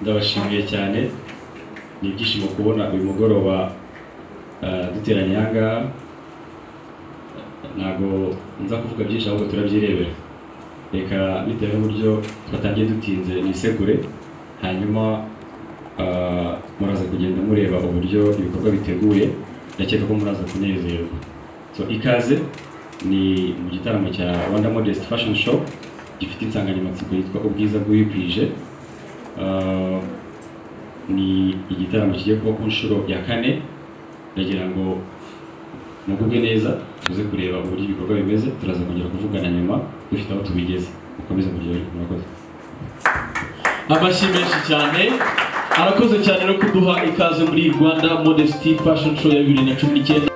ndabashimiye cyane ni ibyishimo kubona uyu mugoroba eh, duteranye aha ngaha ntabwo nza kuvuga byinshi ahubwo turabyirebera reka bitewe n'uburyo twatangiye dutinze nisekure hanyuma ah, muraza kugenda mureba uburyo ibikorwa biteguye ndakeka ko muraza kunezerwa so ikaze ni mu gitaramo cya Rwanda Modest Fashion Show gifite insanganyamatsiko yitwa ubwiza bw'ibikwije Ah, ni igitaramo kigiye kuba ku nshuro ya kane ndagira ngo muguge neza tuze kureba uburyo ibikorwa bimeze turaza kongera kuvugana nyuma dufite aho tubigeze mukomeze muryoherwe murakoze amashyi menshi cyane arakoze cyane no kuduha ikaze muri Rwanda Modesty Fashion Show ya bibiri na cumi n'icyenda